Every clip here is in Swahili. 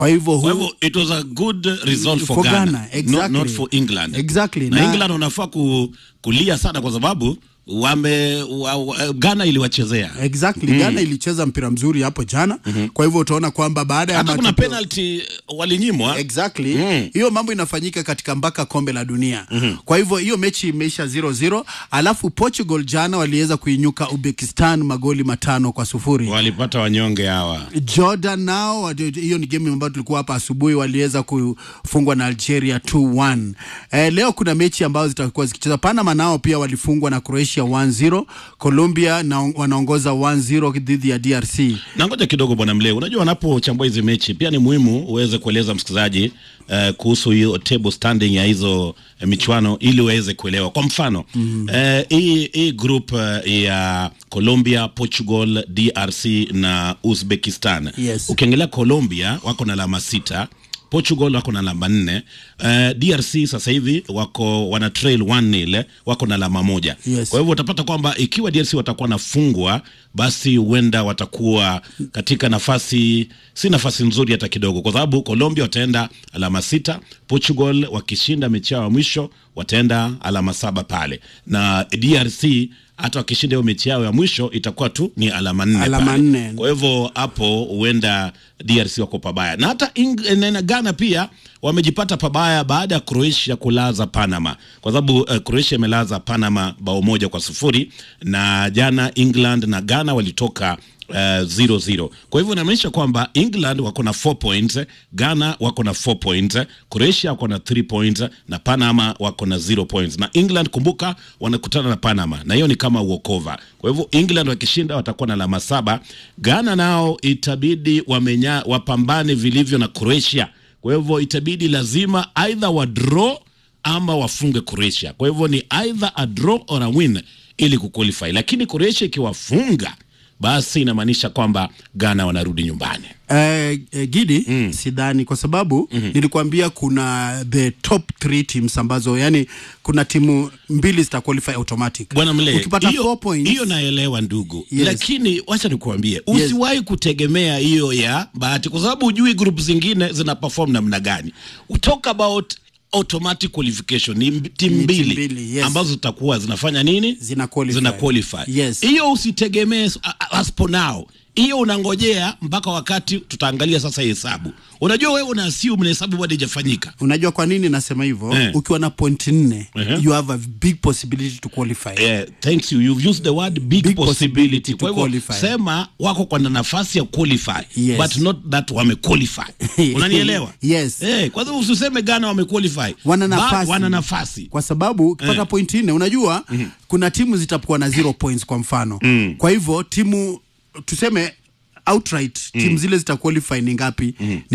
kwa hivyo Kwa huu hivyo it was a good result for, For Ghana, Ghana, exactly. not, not for England. Exactly. Na, Na- England wanafaa ku, kulia sana kwa sababu wame wa, wa, Ghana iliwachezea. exactly Ghana ilicheza mpira mzuri hapo jana kwa hivyo utaona kwamba baada ya Hata kuna matokeo- penalty walinyimwa. exactly Mm. hiyo mambo inafanyika katika mpaka kombe la dunia kwa hivyo hiyo mechi imeisha 0-0 alafu Portugal jana waliweza kuinyuka Uzbekistan magoli matano kwa sufuri Walipata wanyonge hawa. Jordan nao wadi- hiyo ni game ambayo tulikuwa hapa asubuhi, waliweza kufungwa na Algeria 2-1. Eh, leo kuna mechi ambazo zitakuwa zikicheza. Panama nao pia walifungwa na Croatia 1-0. Colombia na wanaongoza 1-0 dhidi ya DRC. Na ngoja kidogo bwana Mleo, unajua wanapochambua hizi mechi pia ni muhimu uweze kueleza msikilizaji uh, kuhusu hiyo table standing ya hizo uh, michuano ili uweze kuelewa. Kwa mfano mm -hmm. uh, hii hii group uh, ya Colombia, Portugal, DRC na Uzbekistan. Yes. Ukiangalia Colombia wako na alama sita Portugal wako na alama nne. Uh, DRC sasa hivi wako wana trail 1-0 wako na alama moja. Yes. Kwa hivyo utapata kwamba ikiwa DRC watakuwa nafungwa, basi huenda watakuwa katika nafasi si nafasi nzuri hata kidogo, kwa sababu Colombia wataenda alama sita, Portugal wakishinda mechi yao ya mwisho wataenda alama saba pale, na DRC hata wakishinda hiyo mechi yao ya mwisho itakuwa tu ni alama nne Alama pale. nne. Kwa hivyo hapo huenda DRC wako pabaya, na hata Eng- na- na Ghana pia wamejipata pabaya baada ya Croatia kulaza Panama, kwa sababu uh, Croatia imelaza Panama bao moja kwa sufuri na jana England na Ghana walitoka uh, 0-0. Kwa hivyo inamaanisha kwamba England wako na 4 points, Ghana wako na 4 points, Croatia wako na 3 points na Panama wako na 0 points. Na England kumbuka, wanakutana na Panama na hiyo ni kama uokova. Kwa hivyo England wakishinda watakuwa na alama saba. Ghana nao itabidi wamenya, wapambane vilivyo na Croatia. Kwa hivyo itabidi lazima either wa draw ama wafunge Croatia. Kwa hivyo ni either a draw or a win ili kuqualify, lakini Croatia ikiwafunga basi inamaanisha kwamba Ghana wanarudi nyumbani. Eh, eh, Gidi sidhani kwa sababu nilikwambia kuna the top three teams ambazo yani kuna timu mbili zita qualify automatic. Bwana Mle, ukipata hiyo- 4 points hiyo naelewa ndugu, Yes. lakini wacha nikuambie, usiwahi kutegemea hiyo ya bahati, kwa sababu hujui group zingine zina perform namna gani. Talk about automatic qualification ni mb- timu Ni timu mbili mbili, yes. ambazo zitakuwa zinafanya nini? Zina qualify. Zina qualify. Yes. Hiyo usitegemee s- a- a- as for now. Hiyo unangojea mpaka wakati tutaangalia sasa hesabu. Unajua wewe una assume na hesabu bado haijafanyika. Unajua kwa nini nasema hivyo? Eh. Ukiwa na point nne Uh-huh. you have a big possibility to qualify. Yeah, thanks you. You've used the word big, Big possibility. possibility to Kwa hivyo qualify. sema wako kwa nafasi ya qualify Yes. but not that wame qualify. Unanielewa? Yes. Eh, kwa hivyo usiseme Ghana wame qualify. Wana Ba- nafasi. wana nafasi. kwa sababu ukipata Eh. point nne unajua kuna timu zitakuwa na zero points kwa mfano kwa hivyo timu tuseme outright timu zile zita qualify ni ngapi ni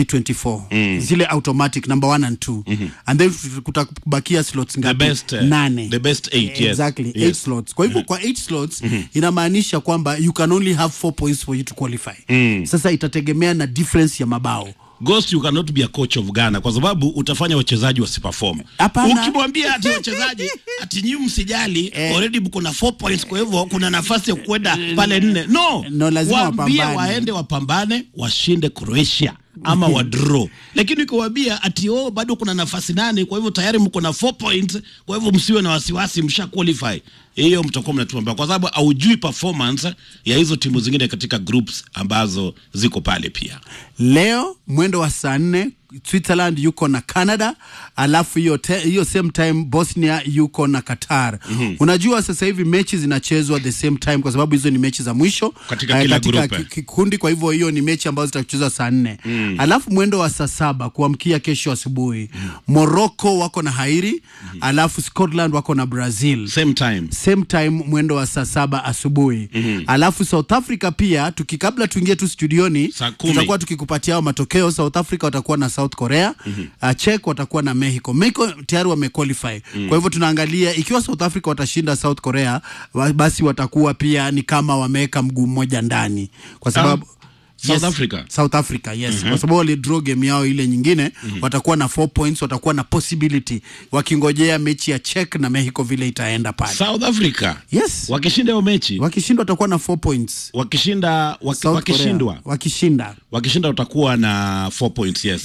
24 zile automatic number one and two and then kutabakia slots ngapi best, eh, nane the best eight, yes. exactly Yes. eight slots kwa hivyo kwa eight slots inamaanisha kwamba you can only have four points for you to qualify sasa itategemea na difference ya mabao Ghost, you cannot be a coach of Ghana kwa sababu utafanya wachezaji wasiperform. Hapana. Ukimwambia ati wachezaji ati nyinyi msijali, already mko na 4 points, kwa hivyo kuna nafasi ya kwenda pale nne. No, No, lazima waambie wapambane. waende wapambane, washinde Croatia ama wa draw. Lakini ukiwaambia ati oh, bado kuna nafasi nane, kwa hivyo tayari mko na 4 points, kwa hivyo msiwe na wasiwasi, msha qualify. Hiyo mtakuwa mnatuambia kwa sababu haujui performance ya hizo timu zingine katika groups ambazo ziko pale pia. leo mwendo wa saa nne Switzerland yuko na Canada, alafu hiyo te- hiyo same time Bosnia yuko na Qatar. Unajua sasa hivi mechi zinachezwa the same time kwa sababu hizo ni mechi za mwisho Katika eh, kila katika group, eh. ki- kikundi. Kwa hivyo hiyo ni mechi ambazo zitachezwa saa nne alafu mwendo wa saa saba kuamkia kesho asubuhi Morocco wako na Hairi, alafu Scotland wako na Brazil Same time. same time mwendo wa saa saba asubuhi alafu South Africa pia tuki kabla tuingie tu studioni Saa kumi. tutakuwa tukikupatia hao matokeo. South Africa watakuwa na South Korea uh, Czech watakuwa na Mexico. Mexico tayari wamequalify kwa hivyo tunaangalia ikiwa South Africa watashinda South Korea wa- basi watakuwa pia ni kama wameweka mguu mmoja ndani kwa sababu South Yes, Africa South Africa yes kwa sababu walidraw game yao ile nyingine watakuwa na 4 points watakuwa na possibility wakingojea mechi ya Czech na Mexico vile itaenda pale South Africa yes wakishinda hiyo mechi wakishindwa watakuwa na 4 points wakishinda waki, South wakishindwa Korea, wakishinda wakishinda utakuwa na 4 points yes